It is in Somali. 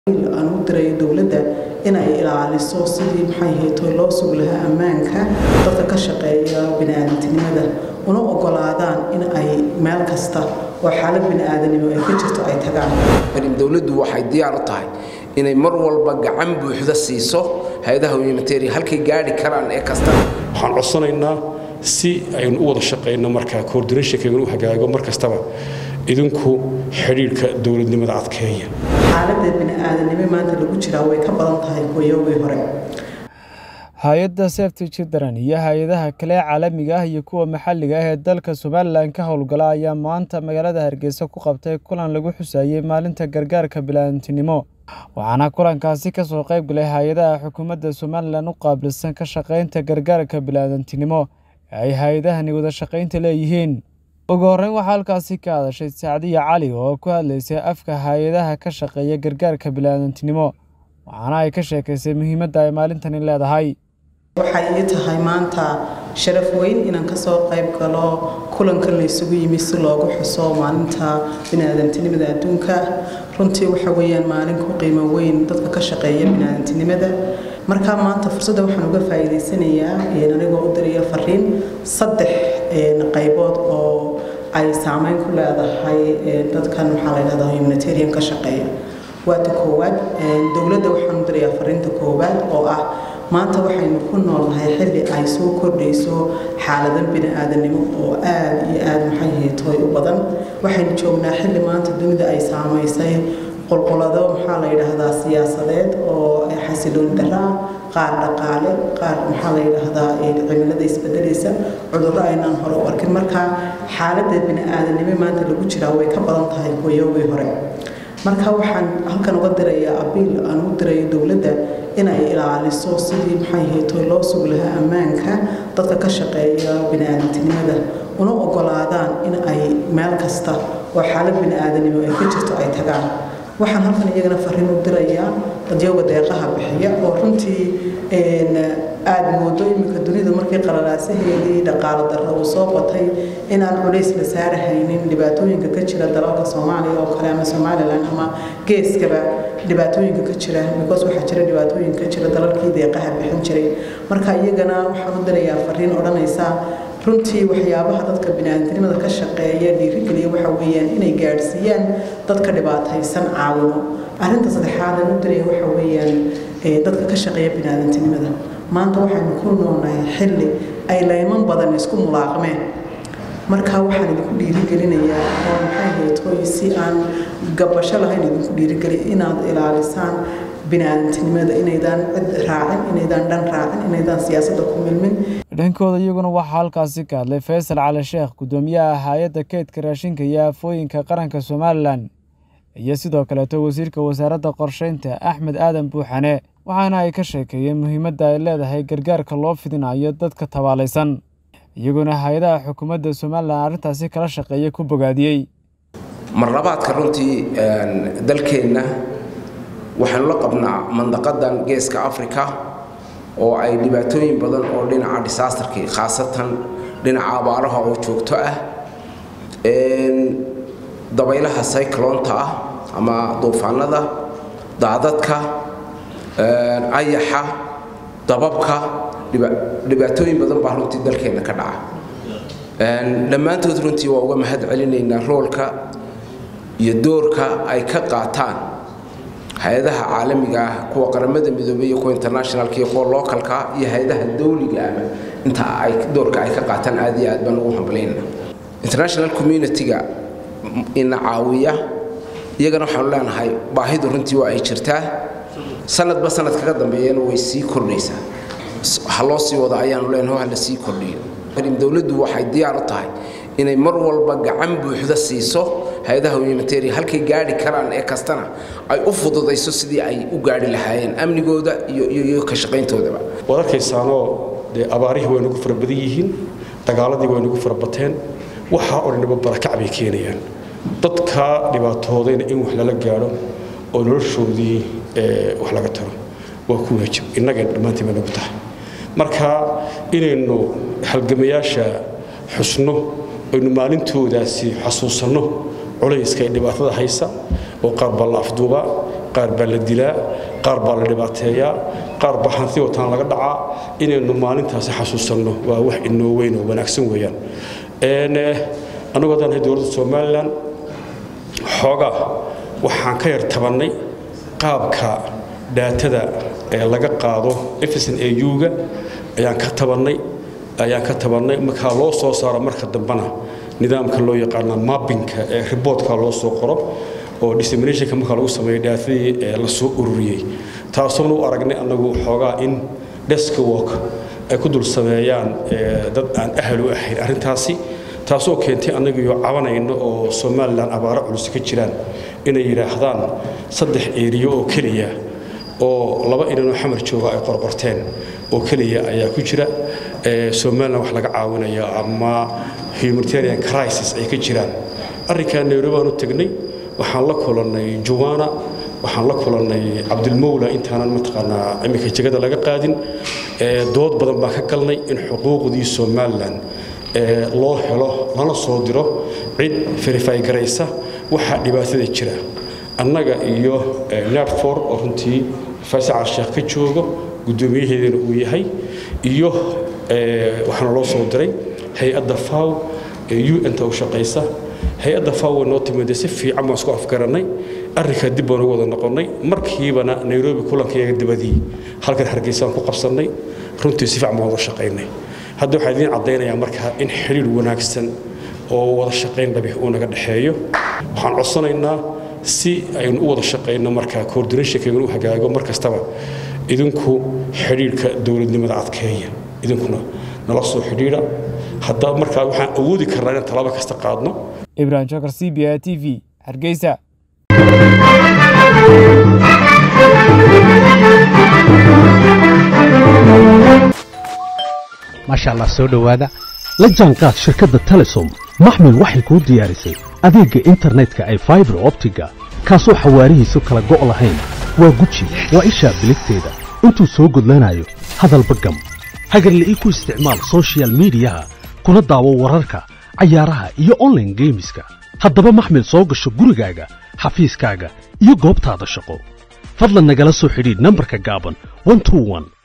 aan u dirayo dowladda inay ilaaliso sidii maxay hayto loo sugi lahaa ammaanka dadka ka shaqeeya biniaadantinimada una ogolaadaan in ay meel kasta oo xaalad biniaadanimo ay ka jirto ay tagaan dowladdu waxay diyaar u tahay inay mar walba gacan buuxda siiso hay-adaha humanitarian halkay gaadhi karaan ee kasta waxaan codsanaynaa si aynu u wada shaqayno markaa coordinationkayganu u hagaago mar kastaba idinku xidhiidhka dowladnimada adkeeya xaaladda biniaadanimo maanta lagu jiraa way ka badan tahay kuwayoogii hore hay-adda safety children iyo hay-adaha kale caalamiga ah iyo kuwa maxalliga ah ee dalka somalilan ka howlgala ayaa maanta magaalada hargeysa ku qabtay kulan lagu xusayey maalinta gargaarka bilaadantinimo waxaana kulankaasi kasoo qayb galay hay-adaha xukuumadda somalilan u qaabilsan ka shaqaynta gargaarka bilaadantinimo ee ay hay-adahani wada shaqaynta leeyihiin ugu horreyn waxaa halkaasi ka hadashay sacdiya cali oo ku hadlaysay afka hay-adaha ka shaqeeya gargaarka bilaadantinimo waxaana ay ka sheekaysay muhiimadda ay maalintani leedahay waxay ii tahay maanta sharaf weyn inaan kasoo qayb galo kulankan la isugu yimi si loogu xuso maalinta biniaadantinimada adduunka runtii waxa weeyaan maalin ku qiimo weyn dadka ka shaqeeya biniaadantinimada markaa maanta fursadda waxaan uga faa'iidaysanayaa anigoo u diraya fariin saddex qaybood oo ay saameyn ku leedahay dadkan waxaa la dhahdaa humanitarian ka shaqeeya waata koowaad dowladda waxaan u dirayaa fariinta koowaad oo ah maanta waxaynu ku noolnahay xilli ay soo kordhayso xaaladan bini-aadanimo oo aada iyo aada maxay haytooy u badan waxaynu joognaa xilli maanta dunida ay saamaysay qulqulado maxaa la yidhaahdaa siyaasadeed oo xasilooni daraa qaar dhaqaale qaar maxaa la yidhaahdaa cimilada isbedelaysa cudurro aynaan hore u arkin marka xaaladda bini-aadanimo maanta lagu jiraa way ka badan tahay kuwayoogii hore marka waxaan halkan uga dirayaa abiil aan u dirayo dowladda inay ilaaliso sidii maxay hayto loo sugi lahaa ammaanka dadka ka shaqeeya biniaadantinimada una ogolaadaan in ay meel kasta oo xaalad biniaadanimo ay ka jirto ay tagaan waxaan halkan iyagana fariin u dirayaa dadyoga deeqaha bixiya oo runtii aada moodo iminka dunida markii qalalaasaheedii dhaqaalo darro uu soo batay inaan culays la saarahaynin dhibaatooyinka ka jira dalalka soomaaliya oo kale ama somalilan ama geeskaba dhibaatooyinka ka jira because waxaa jira dhibaatooyin ka jira dalalkii deeqaha bixin jiray marka iyagana waxaan u dirayaa fariin odhanaysa runtii waxyaabaha dadka biniaadantinimada ka shaqeeya dhiirigeliya waxa weeyaan inay gaadhsiiyaan dadka dhibaataysan caawimo arrinta saddexaad aan u diraya waxa weeyaan dadka ka shaqeeya biniaadantinimada maanta waxaynu ku noolnahay xilli ay layman badan isku mulaaqmeen marka waxaan idinku dhiirigelinayaa oo maxay haytoy si aan gabasho lahayn idinku dhiirigeliya inaad ilaalisaan biniaadantinimada inaydaan cid raacin inaydaan dhan raacin inaydaan siyaasadda ku milmin dhankooda iyaguna waxaa halkaasi ka hadlay faysal cali sheekh guddoomiyaha hay-adda keydka raashinka iyo aafooyinka qaranka somalilan iyo sidoo kaleeto wasiirka wasaaradda qorsheynta axmed aadan buuxane waxaana ay ka sheekeeyeen muhiimadda ay leedahay gargaarka loo fidinayo dadka tabaalaysan iyaguna hay-adaha xukuumadda somalilan arrintaasi kala shaqeeya ku bogaadiyey marlabaadka runtii dalkeenna waxaanu la qabnaa mandaqadan geeska africa oo ay dhibaatooyin badan oo dhinaca disaasterkii khaasatan dhinaca abaaraha oo joogto ah dabaylaha cycloonta ah ama duufaanada daadadka ayaxa dababka dhibaatooyin badan baa runtii dalkeenna ka dhaca dhammaantood runtii waa uga mahad celinaynaa roolka iyo doorka ay ka qaataan hay-adaha caalamiga ah kuwa qaramada midoobey iyo kuwa internationalka iyo kuwa localka iyo hay-adaha dawliga ama inta ay doorka ay ka qaataan aad iyo aad baan ugu hambalayna international community-ga ina caawiya iyagana waxaanu leenahay baahidu runtii waa ay jirtaa sanadba sanad kaga dambeeyana way sii kordhaysaa ha loo sii wado ayaanu leenahay ha la sii kordhiyo dowladdu waxay diyaar u tahay inay mar walba gacan buuxda siiso hay-adaha humanitarian halkay gaadhi karaan ee kastana ay u fududayso sidii ay u gaadhi lahaayeen amnigooda iyo ka shaqayntoodaba waad arkaysaanoo dee abaarihii way nagu fara badan yihiin dagaaladii way nagu fara bateen waxaa oo dhanba barakac bay keenayaan dadka dhibaatoodayna in wax lala gaadho oo noloshoodii wax laga taro waa ku waajib innaga dhammaantii bay nagu tahay marka inaynu halgamayaasha xusno aynu maalintoodaasi xasuusanno culayska ee dhibaatada haysa oo qaar baa la afduubaa qaar baa la dilaa qaar baa la dhibaateeyaa qaar baa hanti wataan laga dhacaa inaynu maalintaasi xasuusanno waa wax inoo weyn oo wanaagsan weeyaan annagoo daan dowladda somalilan xoogaa waxaan ka yar tabannay qaabka dhaatada ee laga qaado efison au-ga ayaan ka tabannay ayaan ka tabannay markaa loo soo saaro marka dambena nidaamka loo yaqaana mappinka ee riboodka loo soo qoro oo disseminationka marka lagu sameeyo dhaatadii ee la soo ururiyey taasoona u aragnay annagu xoogaa in desk work ay ku dul sameeyaan dad aan ahal u ahayn arrintaasi taasoo keentay annagiyo cabanayno oo somalilan abaaro culus ka jiraan inay yidhaahdaan saddex eeriyo oo keliya oo laba inanoo xamar jooga ay qorqorteen oo keliya ayaa ku jira somalilan wax laga caawinaya ama humanitarian crisis ay ka jiraan arrinkaa nairobi aan u tegnay waxaan la kulannay juwana waxaan la kulannay cabdilmowla intaanan mataqaanaa iminka jegada laga qaadin dood badan baan ka galnay in xuquuqdii somalilan loo helo lana soo diro cid verify garaysa waxaa dhibaatada jira annaga iyo narfor oo runtii fasacal sheekh ka joogo guddoomiyaheedana uu yahay iyo waxaana loo soo diray hay-adda faw ee un-ta u shaqaysa hay-adda faw way noo timide si fiican baan isku afgarannay arrinkaa dib baan ugu wada noqonnay markiibana nairobi kulankayaga dabadii halkan hargeysaan ku qabsannay runtii si fiican baan wada shaqaynay hadda waxaa idiin caddaynayaa markaa in xidhiir wanaagsan oo wada shaqayn dhabi uu naga dhexeeyo waxaan codsanaynaa si aynu u wada shaqayno markaa coordinationkeygana u hagaago mar kastaba idinku xidhiirhka dowladnimada adkeeya idinkuna nala soo xidhiidha hadda markaa waxaan awoodi karnaa inaan talaabo kasta qaadno ibrahim jokar c b a t v hargeysa maasha allah soo dhowaada la jaanqaad shirkadda telesom maxmil waxay kuu diyaarisay adeegga internetka ay faibar optiga kaasoo xawaarihiisu kala go' lahayn waa guji waa ishaa biligteeda intuu soo gudlanayo hadalba gam hagarle ii ku isticmaal sochial midiyaha kuna daawo wararka cayaaraha iyo onlaine geemiska haddaba maxmil soo gasho gurigaaga xafiiskaaga iyo goobtaada shaqo fadlan nagala soo xidhiidh nambarka gaaban